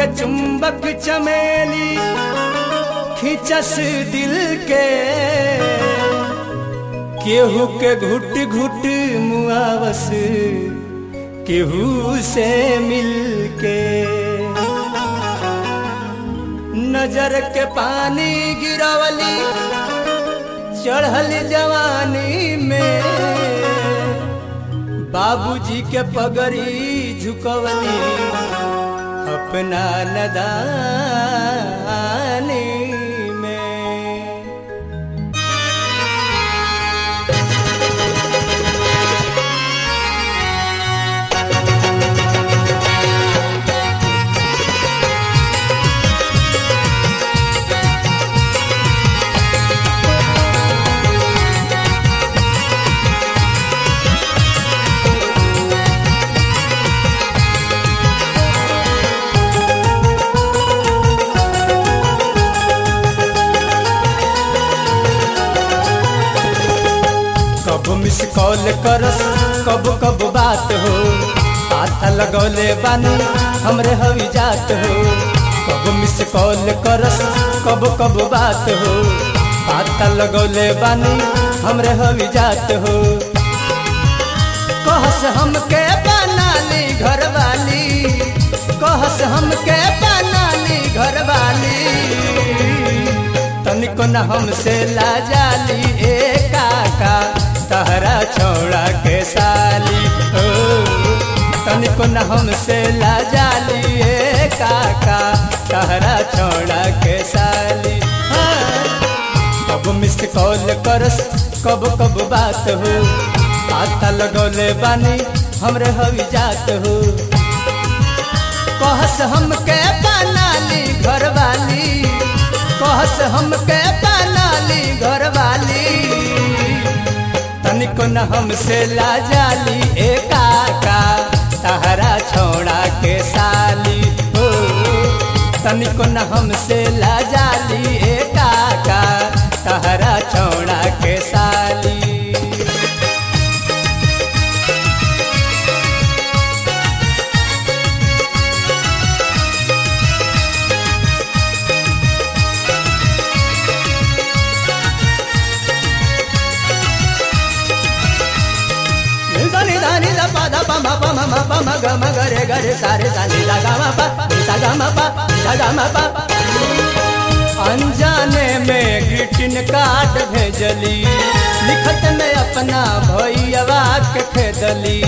के चुंबक चमेली खिंचस दिल के केहू के घुट घुट मुआवस केहू से मिल के नजर के पानी गिरवली चढ़ल जवानी में बाबूजी के पगड़ी झुकवली अपना नदानी में कब मिस कॉल करस कब कब बात हो आता लगौले बानी हमरे हवी जात हो कब मिस कॉल करस कब कब बात हो आता लगौले बानी हमरे हवी जात हो कहस हमके बनाली घरवाली कहस हमके बनाली घरवाली तनिको न हमसे लाजाली ए काका तहरा छोड़ा के साली ओ तनिको न हमसे लाजाली ए काका तहरा छोड़ा के साली हाँ। कब मिस कॉल करस कब कब बात हो आता लगौले बानी हमरे हवी जात हो कहस हमके बनाली घरवाली कहस हमके बनाली घरवाली तनिको न हमसे लाजाली ए काका तहरा छोड़ा के साली हो तनिको न हमसे लाजाली ए काका तहरा छोड़ा के साली దని దని ద పద పమ పమ మ పమ గ మ గ రే గ రే సా రే సా ని ద గ మ ప ని ద గ మ ప ని ద గ మ ప अनजाने में ग्रीटिंग कार्ड भेजली लिखत में अपना भैया के खेदली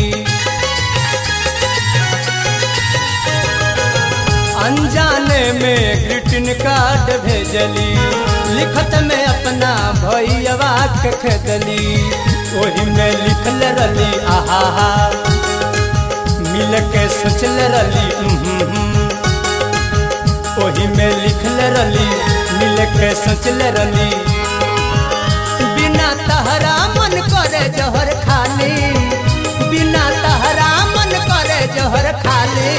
अनजाने में ग्रीटिंग कार्ड भेजली लिखत में अपना भैया के खेदली वही में लिखल रली आहा मिल के सोचल रली वही में लिखल रली मिल के सोचल रली बिना तहरा मन करे जहर खाली बिना तहरा मन करे जहर खाली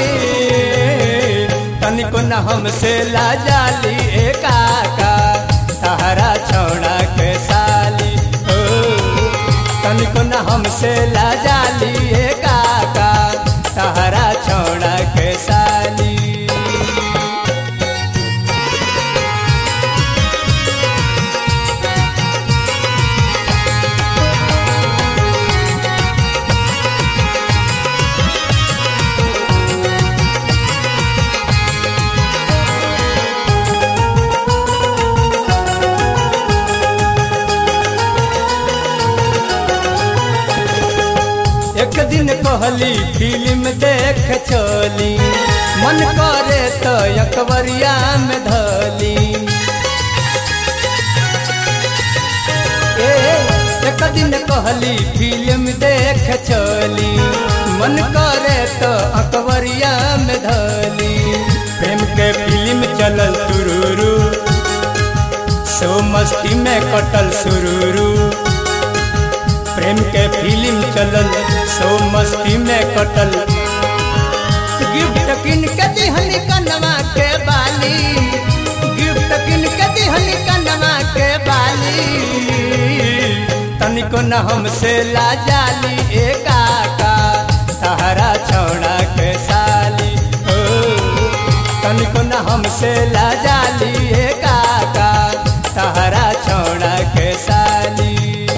तनिको न हमसे लाजाली ए काका तहरा छोड़ा के साली ओ तनिको न हमसे लाजाली ए काका तहरा छोड़ा के साली एक दिन कहली फिल्म देख चली मन करे तो अकबरिया में धली ए एक दिन कहली फिल्म देख चली मन करे तो अकबरिया में धली प्रेम के फिल्म चलल तुरुरु सो मस्ती में कटल सुरुरु प्रेम के फिल्म चलल सो मस्ती में कटल गिफ्ट किन के दिहनी कनवा के बाली गिफ्ट किन के दिहनी कनवा के बाली तनिको न हमसे लाजाली ए काका तहरा छोड़ा के साली ओ तनिको हमसे ला जाली ए काका तहरा छोड़ा के साली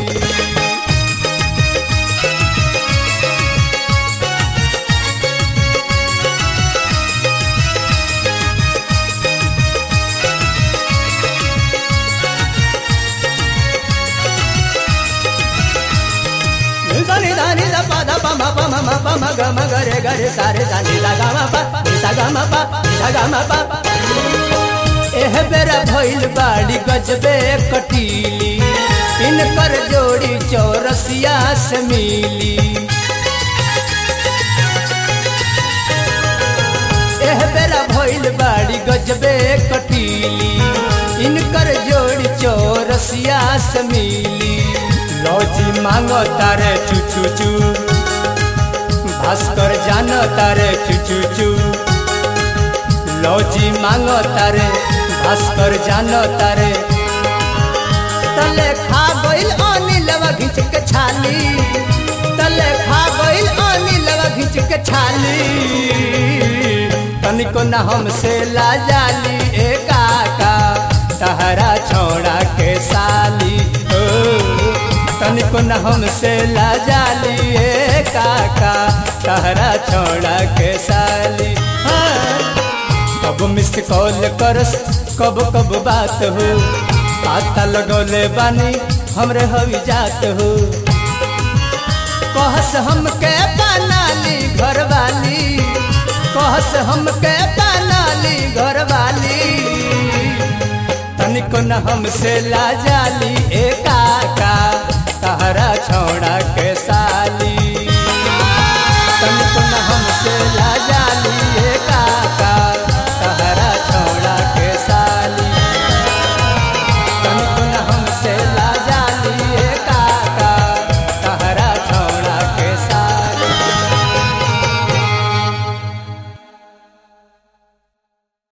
దని దని ద ప ద ప మ ప మ మ ప మ గ మ గ రే గ రే సా రే ద ని ద గ మ ప ని ద గ మ ప ని ద గ మ ప एह बेरा भइल बाड़ी गजबे कटीली इनकर जोड़ी चौरसिया से मिली एह बेरा भइल बाड़ी गजबे कटीली इनकर जोड़ी चौरसिया से मिली लौजी मांगो तारे चू चू चू भास्कर जानो तारे चू चू चू लौजी मांगो तारे भास्कर जानो तारे तले खा गइल अनिलवा घिंच के छाली तले खा गइल अनिलवा घिंच के छाली तनिको न हमसे ला जाली ए काका तहरा छोड़ा के साली ओ तनिको न हमसे ला जाली ए काका तहरा छोड़ा के साली हाँ। कब मिस कॉल करस कब कब बात हो पाता लगौले बानी हमरे हवी जात हो कहस हमके बनाली घर वाली कहस हमके बनाली घर वाली तनिको न हमसे ला जाली ए काका तहरा छोड़ा के साली तनिको न हमसे ला जा